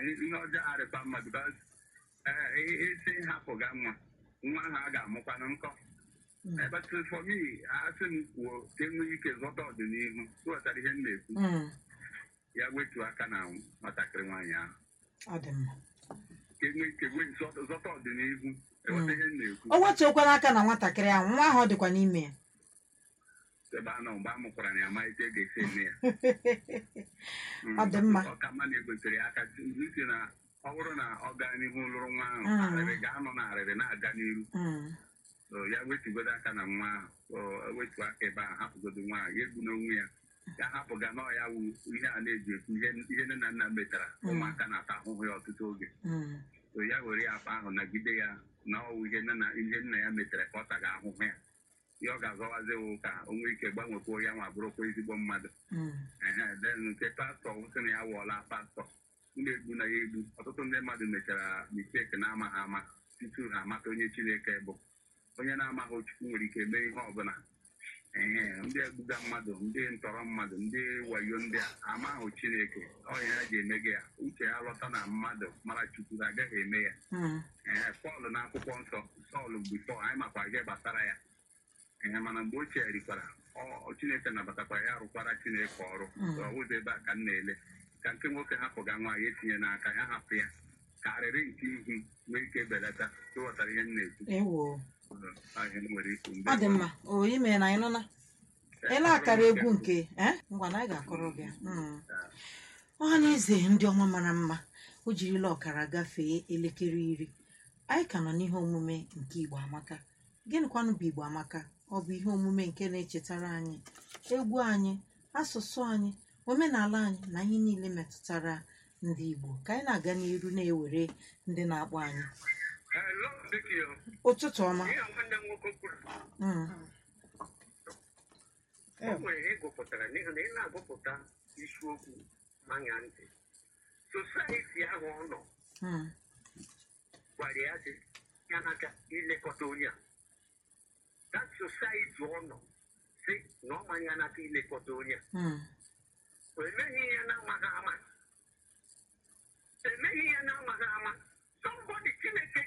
ihe ọjọọ arịkwa mmadụ bas isi hapụ ga nwa nwa ahụ a ga-amụkwanụ nkọ but for me asị m kwuo ka enwee ike zọta ọdịnihu tụghọtara ihe m na-ekwu Mm, ya wetuo aka na nwatakịrị nwaanyị ahụ ọ dị mma ka enwee ike wee zọta zọta ọdịnihu eweta ihe m na-ekwu o wetuokwana aka na nwatakịrị ahụ nwa ahụ ọ dịkwa n'ime ya ebe a nọ mgbe a mụkwara na ya ma ike ga-esi eme ya Ọ dị mma. ọ ka mma na egwetere ya aka isi na ọ bụrụ na ọ gaa n'ihu lụrụ nwa ahụ Mm. arịrị ga-anọ na arịrị na-aga n'iru Mm, So, ya wetugodo aka na nwa ahụ So, wetu aka ebe ahụ hapụgodo nwa ahụ ya egbu n'onwe ya ya hapụga na ọ ya wu ihe a na-eji ekwu ihe ihe nne na nna metara Mm. ụmụaka na-ata ahụhụ ya ọtụtụ oge mm, so ya were ya akpa ahụ nagide ya na ọwụ ihe nne na ihe nna ya metere ka ọ taga ahụhụ ya ihe ọ ga-azọwazi wụ ka o nwee ike gbanwekwuo ya nwa bụrụkwa ezigbo mmadụ mm, ehe then nke pastọ wụsị na ya wụọla pastọ na-egbu na ya egbu ọtụtụ ndị mmadụ mechara misteki na-amaghị ama tutu ha amata onye chineke bụ onye na-amaghị chukwu nwere ike mee ihe ọbụla ehe ndị egbuga mmadụ ndị ntọrọ mmadụ ndị wayo ndị a amaghị chineke ọnya ha ji eme gị ya uche ha lọta na mmadụ mara chukwu ha agaghị eme ya mm, ee pọl na akwụkwọ nsọ sọl bifọ anyị makwa ihe gbasara ya ee mana mgbe o cherikwara ọ- chineke nabatakwara ya rụkwara chineke ọrụ Mm. So, ọ wụzọ ebe a ka m na-ele ka nke nwoke hapụga nwaanyị etinye n'aka ya hapụ ya ka arịrị nke ihu nwee ike belata ịghọtara ihe m na-ekwu ewo ahịa m nwere ikwu ọ dị mma o ime na anyị nọ na ele akara egwu nke eh? ngwa na anyị ga-akọrọ gị ya. Mm. ọha na eze ndị ọma mara mma o jirila ọkara gafee elekere iri anyị ka nọ n'ihe omume nke igbo amaka gịnịkwanụ bụ igbo amaka ọ bụ ihe omume nke na-echetara anyị egwu anyị asụsụ anyị omenala anyị na ihe niile metụtara ndị igbo ka anyị na-aga n'iru na-ewere ndị na-akpọ anyị Hello, Dikio. ụtụtụ ọma Ihe a nwanne m nwoke kwuru Mm, o nwere ihe gụpụtara n'ihi na ị na-agụpụta isiokwu anya ntị sosaiti ahụ ọ nọ mm, gwara ya dị ya n'aka ilekọta onye a that sosaiti ọ nọ si na ọ manya n'aka ilekọta onye a mm, o emeghị ya na-amaghị ama emeghị ya na-amaghị ama somebody chineke